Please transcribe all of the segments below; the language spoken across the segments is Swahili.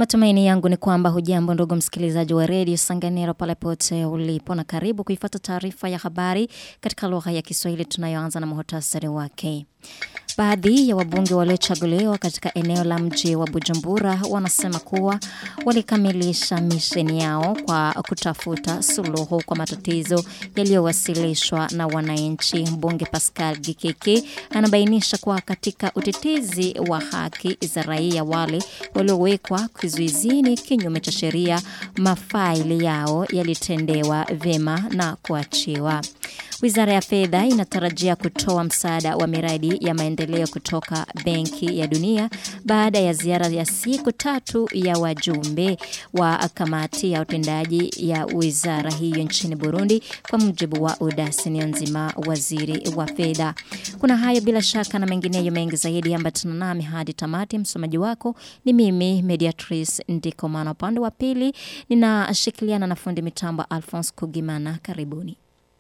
Matumaini yangu ni kwamba hujambo ndugu msikilizaji wa redio Sanganiro pale pote ulipo na karibu kuifuata taarifa ya habari katika lugha ya Kiswahili tunayoanza na muhtasari wake. Baadhi ya wabunge waliochaguliwa katika eneo la mji wa Bujumbura wanasema kuwa walikamilisha misheni yao kwa kutafuta suluhu kwa matatizo yaliyowasilishwa na wananchi. Mbunge Pascal Gikiki anabainisha kuwa katika utetezi wa haki za raia wale waliowekwa kizuizini kinyume cha sheria, mafaili yao yalitendewa vyema na kuachiwa. Wizara ya fedha inatarajia kutoa msaada wa miradi ya maendeleo kutoka Benki ya Dunia baada ya ziara ya siku tatu ya wajumbe wa kamati ya utendaji ya wizara hiyo nchini Burundi kwa mujibu wa Udasi nzima waziri wa fedha. Kuna hayo bila shaka na mengineyo mengi zaidi ambatana nami hadi tamati msomaji wako ni mimi Mediatrice Ndikomana upande wa pili ninashikiliana na fundi mitambo Alphonse Kugimana karibuni.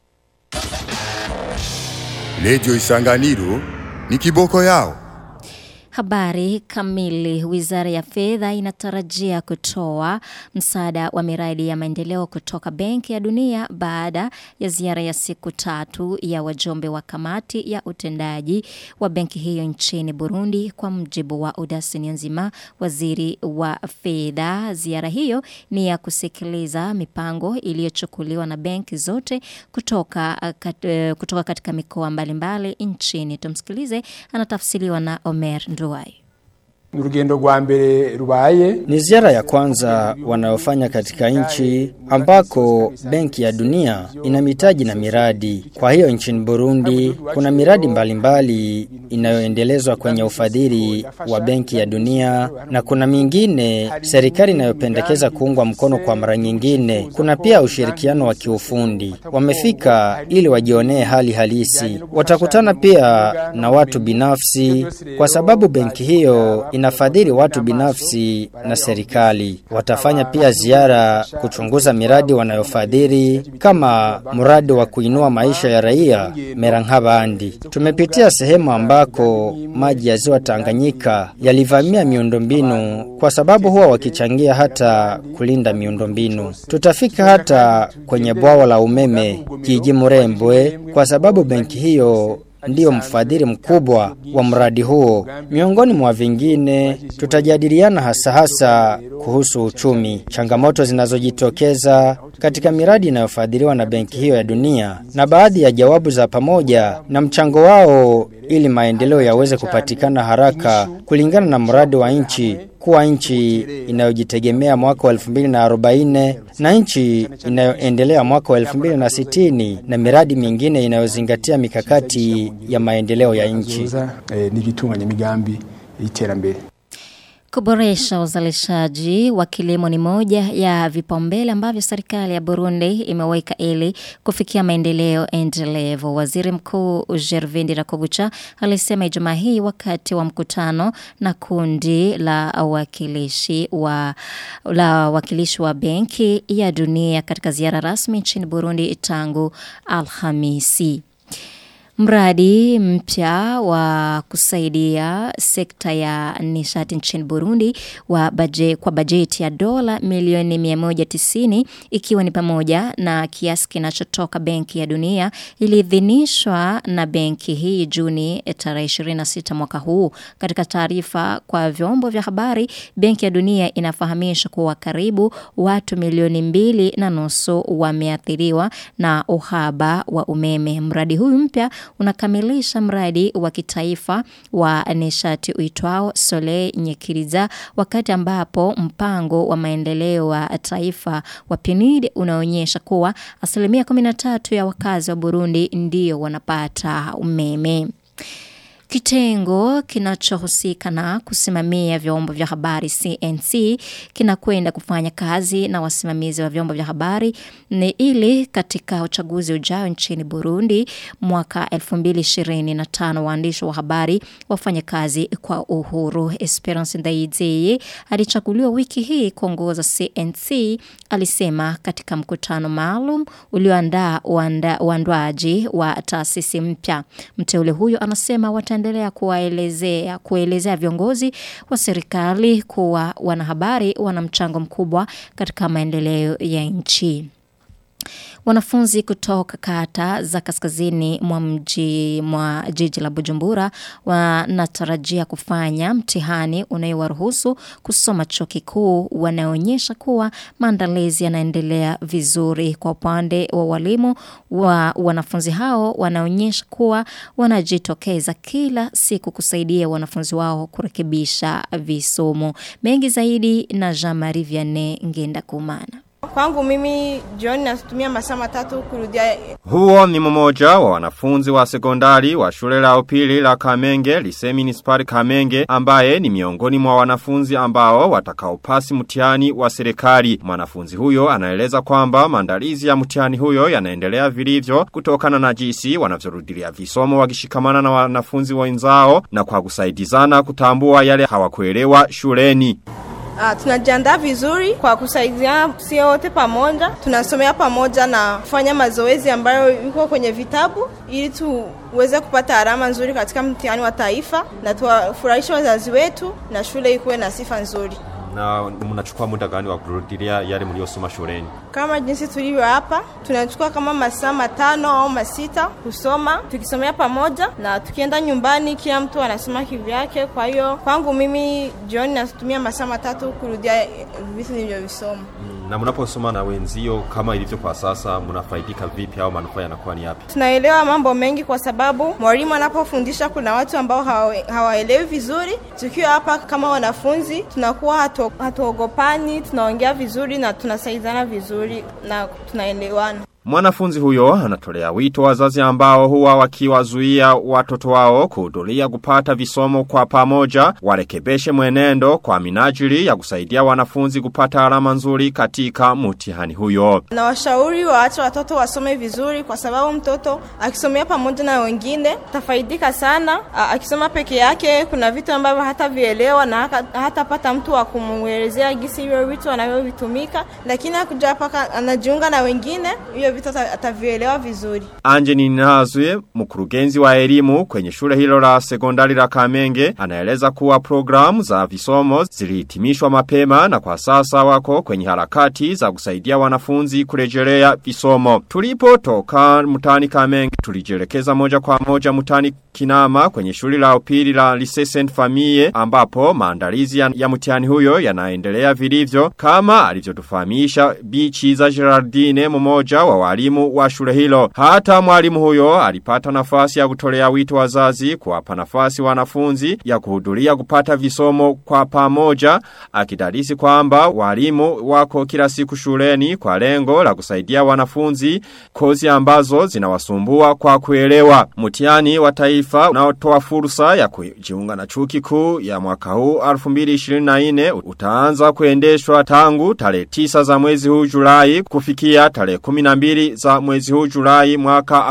Redio Isanganiro ni kiboko yao. Habari kamili. Wizara ya fedha inatarajia kutoa msaada wa miradi ya maendeleo kutoka Benki ya Dunia baada ya ziara ya siku tatu ya wajumbe wa kamati ya utendaji wa benki hiyo nchini Burundi kwa mjibu wa Udasi nzima waziri wa fedha. Ziara hiyo ni ya kusikiliza mipango iliyochukuliwa na benki zote kutoka, kat, kutoka katika mikoa mbalimbali nchini. Tumsikilize, anatafsiriwa na Omer Nduwai. Urugendo rwa mbere rubaye ni ziara ya kwanza wanayofanya katika nchi ambako Benki ya Dunia ina mitaji na miradi. Kwa hiyo nchini Burundi kuna miradi mbalimbali inayoendelezwa kwenye ufadhili wa Benki ya Dunia na kuna mingine serikali inayopendekeza kuungwa mkono kwa mara nyingine. Kuna pia ushirikiano wa kiufundi. Wamefika ili wajionee hali halisi. Watakutana pia na watu binafsi kwa sababu benki hiyo inafadhili watu binafsi na serikali. Watafanya pia ziara kuchunguza miradi wanayofadhili kama mradi wa kuinua maisha ya raia Merankabandi. Tumepitia sehemu ambako maji ya ziwa Tanganyika yalivamia miundombinu kwa sababu huwa wakichangia hata kulinda miundombinu. Tutafika hata kwenye bwawa la umeme jiji Murembwe kwa sababu benki hiyo ndiyo mfadhili mkubwa wa mradi huo. Miongoni mwa vingine, tutajadiliana hasa hasa kuhusu uchumi, changamoto zinazojitokeza katika miradi inayofadhiliwa na benki hiyo ya dunia, na baadhi ya jawabu za pamoja na mchango wao ili maendeleo yaweze kupatikana haraka kulingana na mradi wa nchi kuwa nchi inayojitegemea mwaka wa 2040 na nchi inayoendelea mwaka wa 2060 na miradi mingine inayozingatia mikakati ya maendeleo ya nchi. Nilitunganya migambi y'iterambere. Kuboresha uzalishaji wa kilimo ni moja ya vipaumbele ambavyo serikali ya Burundi imeweka ili kufikia maendeleo endelevu. Waziri Mkuu Gervindi Rakobucha alisema Ijumaa hii wakati wa mkutano na kundi la wakilishi wa la wakilishi wa Benki ya Dunia katika ziara rasmi nchini Burundi tangu Alhamisi. Mradi mpya wa kusaidia sekta ya nishati nchini Burundi wa baje, kwa bajeti ya dola milioni 190 ikiwa ni pamoja na kiasi kinachotoka Benki ya Dunia iliidhinishwa na benki hii Juni tarehe 26 mwaka huu. Katika taarifa kwa vyombo vya habari, Benki ya Dunia inafahamisha kuwa karibu watu milioni mbili na nusu wameathiriwa na uhaba wa umeme. Mradi huu mpya unakamilisha mradi wa kitaifa wa nishati uitwao Sole Nyekiriza wakati ambapo mpango wa maendeleo wa taifa wa PNUD unaonyesha kuwa asilimia 13 ya wakazi wa Burundi ndio wanapata umeme. Kitengo kinachohusika na kusimamia vyombo vya habari CNC kinakwenda kufanya kazi na wasimamizi wa vyombo vya habari ni ili katika uchaguzi ujao nchini Burundi mwaka 2025 waandishi wa habari wafanye kazi kwa uhuru. Esperance Ndayizeye alichaguliwa wiki hii kuongoza CNC alisema katika mkutano maalum ulioandaa uandaaji wa taasisi mpya. Mteule huyo anasema wataendelea anaendelea kuwaelezea kuelezea viongozi wa serikali kuwa wanahabari wana mchango mkubwa katika maendeleo ya nchi. Wanafunzi kutoka kata za kaskazini mwa mji mwa jiji la Bujumbura wanatarajia kufanya mtihani unayowaruhusu kusoma chuo kikuu wanaonyesha kuwa maandalizi yanaendelea vizuri kwa upande wa walimu wa wanafunzi hao wanaonyesha kuwa wanajitokeza kila siku kusaidia wanafunzi wao kurekebisha visomo mengi zaidi na Jean-Marie Vianney Ngenda Kumana Kwangu mimi jioni natumia masaa matatu kurudia. Huo ni mmoja wa wanafunzi wa sekondari wa shule la upili la Kamenge, Lise Municipal Kamenge, ambaye ni miongoni mwa wanafunzi ambao watakaopasi mtihani wa serikali. Mwanafunzi huyo anaeleza kwamba maandalizi ya mtihani huyo yanaendelea vilivyo kutokana na jinsi wanavyorudilia visomo wakishikamana na wanafunzi wenzao na kwa kusaidizana kutambua yale hawakuelewa shuleni. Uh, tunajiandaa vizuri kwa kusaidiana sio wote pamoja. Tunasomea pamoja na kufanya mazoezi ambayo yuko kwenye vitabu ili tuweze kupata alama nzuri katika mtihani wa taifa na tuwafurahishe wazazi wetu na shule ikuwe na sifa nzuri. Na mnachukua muda gani wa kurudilia yale mliosoma shuleni? Kama jinsi tulivyo hapa, tunachukua kama masaa matano au masita kusoma, tukisomea pamoja na tukienda nyumbani, kila mtu anasoma kivyake. Kwa hiyo kwangu mimi jioni natumia masaa matatu kurudia vitu nilivyovisoma. Na mnaposoma na wenzio kama ilivyo kwa sasa, mnafaidika vipi au manufaa yanakuwa ni yapi? Tunaelewa mambo mengi kwa sababu mwalimu anapofundisha kuna watu ambao hawaelewi vizuri. Tukiwa hapa kama wanafunzi, tunakuwa hatu, hatuogopani, tunaongea vizuri na tunasaidiana vizuri na tunaelewana. Mwanafunzi huyo anatolea wito wazazi ambao huwa wakiwazuia watoto wao kuhudhuria kupata visomo kwa pamoja warekebeshe mwenendo kwa minajili ya kusaidia wanafunzi kupata alama nzuri katika mtihani huyo. Na washauri waache watoto wasome vizuri kwa sababu mtoto akisomea pamoja na wengine tafaidika sana. Akisoma peke yake kuna vitu ambavyo hata vielewa na hatapata mtu wa kumuelezea gisi hivyo vitu anavyovitumika, lakini akuja paka anajiunga na wengine hiyo vitu atavielewa vizuri. Anje Ninazwe, mkurugenzi wa elimu kwenye shule hilo la sekondari la Kamenge, anaeleza kuwa programu za visomo zilihitimishwa mapema na kwa sasa wako kwenye harakati za kusaidia wanafunzi kurejelea visomo. Tulipo toka mtani Kamenge, tulijelekeza moja kwa moja mtani Kinama kwenye shule la upili la Lycée Saint Famille ambapo maandalizi ya, ya mtihani huyo yanaendelea vilivyo kama alivyotufahamisha Bichi za Gerardine mmoja wa walimu wa shule hilo. Hata mwalimu huyo alipata nafasi ya kutolea wito wazazi kuwapa nafasi wanafunzi ya kuhudhuria kupata visomo kwa pamoja akidadisi kwamba walimu wako kila siku shuleni kwa lengo la kusaidia wanafunzi kozi ambazo zinawasumbua kwa kuelewa. Mtihani wa taifa unaotoa fursa ya kujiunga na chuo kikuu ya mwaka huu 2024 utaanza kuendeshwa tangu tarehe 9 za mwezi huu Julai kufikia tarehe 12 za mwezi huu Julai mwaka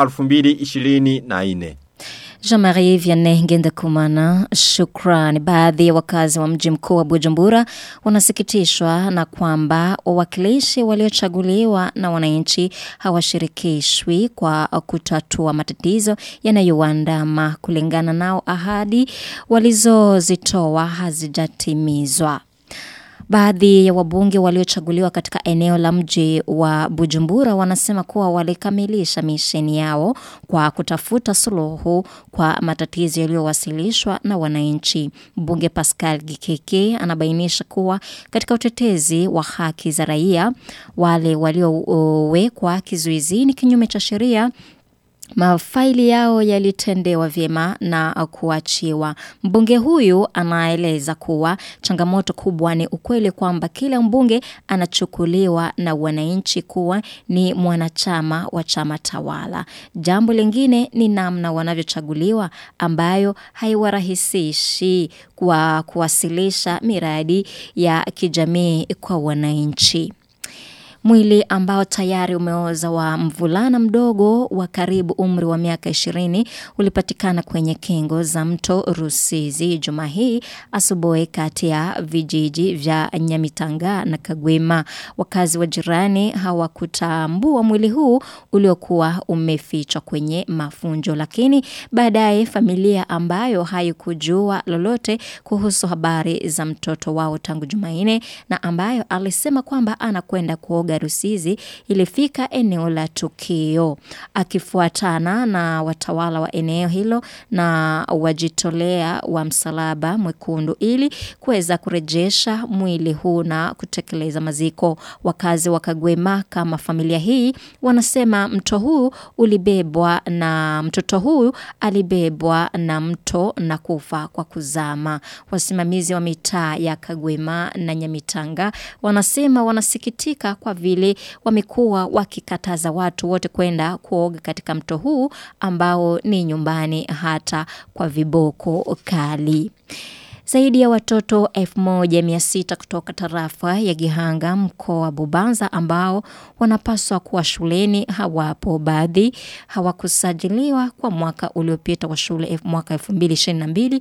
2024. Jean-Marie Vianney Ngenda Kumana, shukrani. Baadhi ya wakazi wa mji mkuu wa Bujumbura wanasikitishwa na kwamba wawakilishi waliochaguliwa na wananchi hawashirikishwi kwa kutatua matatizo yanayowaandama kulingana nao ahadi walizozitoa hazijatimizwa. Baadhi ya wabunge waliochaguliwa katika eneo la mji wa Bujumbura wanasema kuwa walikamilisha misheni yao kwa kutafuta suluhu kwa matatizo yaliyowasilishwa na wananchi. Mbunge Pascal Gikeke anabainisha kuwa katika utetezi wa haki za raia wale waliowekwa kizuizini kinyume cha sheria mafaili yao yalitendewa vyema na kuachiwa. Mbunge huyu anaeleza kuwa changamoto kubwa ni ukweli kwamba kila mbunge anachukuliwa na wananchi kuwa ni mwanachama wa chama tawala. Jambo lingine ni namna wanavyochaguliwa ambayo haiwarahisishi kwa kuwasilisha miradi ya kijamii kwa wananchi. Mwili ambao tayari umeoza wa mvulana mdogo wa karibu umri wa miaka 20 ulipatikana kwenye kingo za mto Rusizi juma hii asubuhi kati ya vijiji vya Nyamitanga na Kagwema. Wakazi wa jirani hawakutambua mwili huu uliokuwa umefichwa kwenye mafunjo lakini baadaye familia ambayo haikujua lolote kuhusu habari za mtoto wao tangu Jumanne na ambayo alisema kwamba anakwenda kuoga Rusizi ilifika eneo la tukio akifuatana na watawala wa eneo hilo na wajitolea wa msalaba mwekundu ili kuweza kurejesha mwili huu na kutekeleza maziko wakazi wa Kagwema kama familia hii wanasema mto huu ulibebwa na mtoto huyu alibebwa na mto na kufa kwa kuzama wasimamizi wa mitaa ya Kagwema na Nyamitanga wanasema wanasikitika kwa vile wamekuwa wakikataza watu wote kwenda kuoga katika mto huu ambao ni nyumbani hata kwa viboko kali. Zaidi ya watoto 1600 kutoka tarafa ya Gihanga mkoa wa Bubanza ambao wanapaswa kuwa shuleni hawapo baadhi hawakusajiliwa kwa mwaka uliopita wa shule mwaka 2022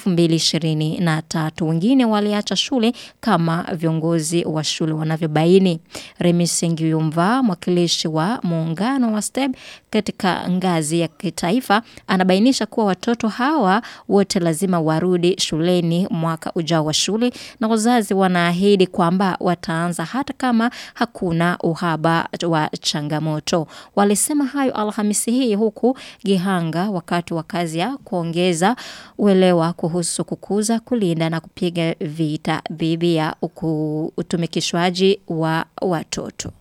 2023 wengine waliacha shule kama viongozi wa shule wanavyobaini Remi Sengiyumva mwakilishi wa muungano wa STEB katika ngazi ya kitaifa anabainisha kuwa watoto hawa wote lazima warudi shuleni mwaka ujao wa shule na wazazi wanaahidi kwamba wataanza hata kama hakuna uhaba wa changamoto. Walisema hayo Alhamisi hii huku Gihanga wakati wa kazi ya kuongeza uelewa kuhusu kukuza, kulinda na kupiga vita dhidi ya utumikishwaji wa watoto.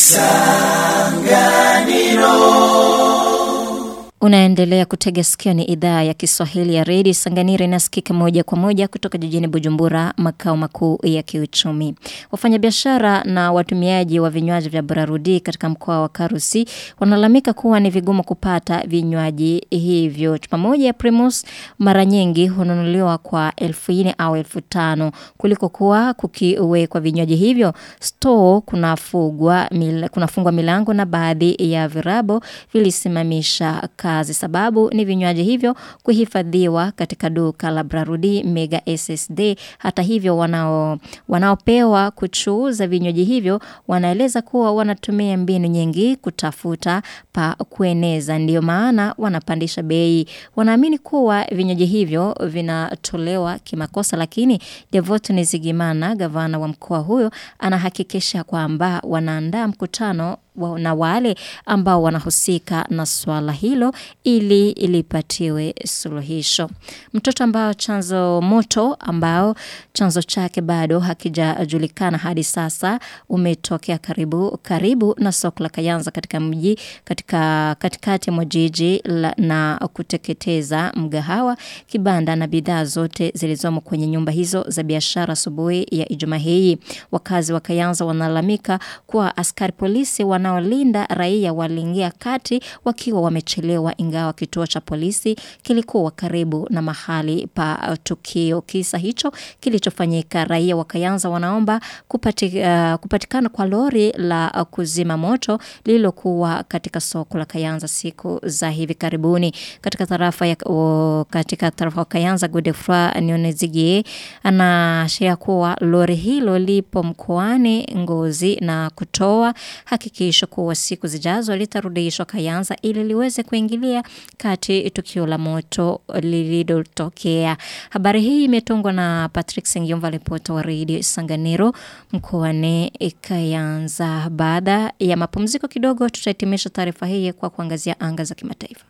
Unaendelea kutega sikio ni idhaa ya Kiswahili ya redio Sanganiro inasikika moja kwa moja kutoka jijini Bujumbura makao makuu ya kiuchumi. Wafanyabiashara na watumiaji wa vinywaji vya Burarudi katika mkoa wa Karusi wanalamika kuwa ni vigumu kupata vinywaji hivyo. Chupa moja ya Primus mara nyingi hununuliwa kwa elfu ine au elfu tano kuliko kuwa kukiwekwa vinywaji hivyo. Store kunafungwa mil, kunafungwa milango na baadhi ya virabo vilisimamisha kazi sababu ni vinywaji hivyo kuhifadhiwa katika duka la Brarudi Mega SSD hata hivyo wanao wanaopewa kuchuuza vinywaji hivyo wanaeleza kuwa wanatumia mbinu nyingi kutafuta pa kueneza ndio maana wanapandisha bei wanaamini kuwa vinywaji hivyo vinatolewa kimakosa lakini Devote Nizigimana gavana wa mkoa huyo anahakikisha kwamba wanaandaa mkutano wa, na wale ambao wanahusika na swala hilo ili ilipatiwe suluhisho. Mtoto ambao chanzo moto ambao chanzo chake bado hakijajulikana hadi sasa umetokea karibu karibu na soko la Kayanza katika mji katika katikati mwa jiji na kuteketeza mgahawa kibanda na bidhaa zote zilizomo kwenye nyumba hizo za biashara asubuhi ya Ijumaa hii. Wakazi wa Kayanza wanalamika kuwa askari polisi wanaolinda raia waliingia kati wakiwa wamechelewa ingawa kituo cha polisi kilikuwa karibu na mahali pa tukio. Kisa hicho kilichofanyika raia wa Kayanza wanaomba kupati, uh, kupatikana kwa lori la kuzima moto lililokuwa katika soko la Kayanza siku za hivi karibuni. Katika tarafa ya o, katika tarafa ya Kayanza Godefroy Nionezigie anaashiria kuwa lori hilo lipo mkoani Ngozi na kutoa hakikisho kuwa siku zijazo litarudishwa Kayanza ili liweze kuingilia kati tukio la moto lililotokea. Habari hii imetungwa na Patrick Sengiomva ripota wa Radio Sanganiro mkoani Kayanza. Baada ya mapumziko kidogo tutahitimisha taarifa hii kwa kuangazia anga za kimataifa.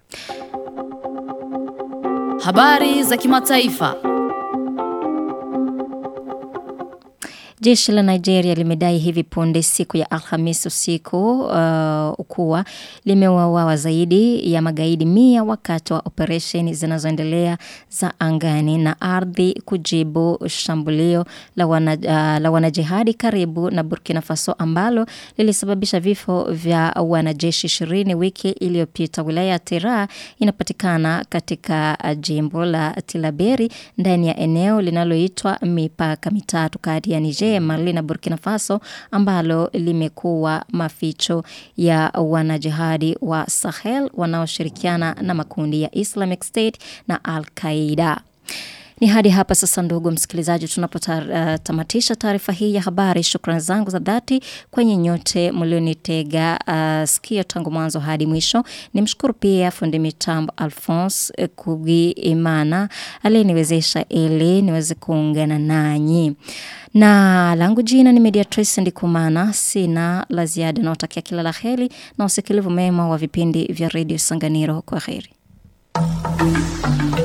Habari za kimataifa. Jeshi la Nigeria limedai hivi punde siku ya Alhamisi usiku uh, kuwa limeuawa zaidi ya magaidi mia wakati wa operesheni zinazoendelea za angani na ardhi kujibu shambulio la, wana, uh, la wanajihadi karibu na Burkina Faso ambalo lilisababisha vifo vya wanajeshi 20 wiki iliyopita. Wilaya ya Tera inapatikana katika jimbo la Tilaberi ndani ya eneo linaloitwa mipaka mitatu kati ya Niger Mali na Burkina Faso ambalo limekuwa maficho ya wanajihadi wa Sahel wanaoshirikiana na makundi ya Islamic State na Al-Qaeda. Ni hadi hapa sasa ndugu msikilizaji tunapotamatisha uh, taarifa hii ya habari. Shukrani zangu za dhati kwenye nyote mlionitega uh, sikio tangu mwanzo hadi mwisho. Nimshukuru pia fundi mitambo Alphonse uh, Kugi Imana aliyeniwezesha ili niweze kuungana nanyi. Na langu jina ni Mediatrice Ndikumana, sina la ziada na utakia kila la heri na usikilivu mema wa vipindi vya Radio Sanganiro. Kwa heri.